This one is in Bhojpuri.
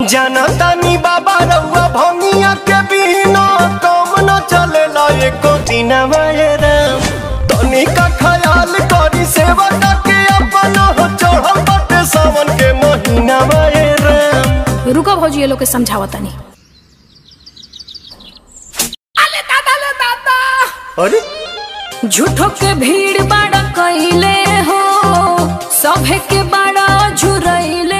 जनतानी बाबा रउआ भंगिया के बिना काम न चलेला एको दिन राम तनी का ख्याल करी सेवा के अपन हो चढ़ल बाटे सावन के महीना राम रुको भौजी ये लोग के समझावा तनी अले दादा ले दादा अरे झूठो के भीड़ बड़ा कइले हो सभे के बड़ा झुरइले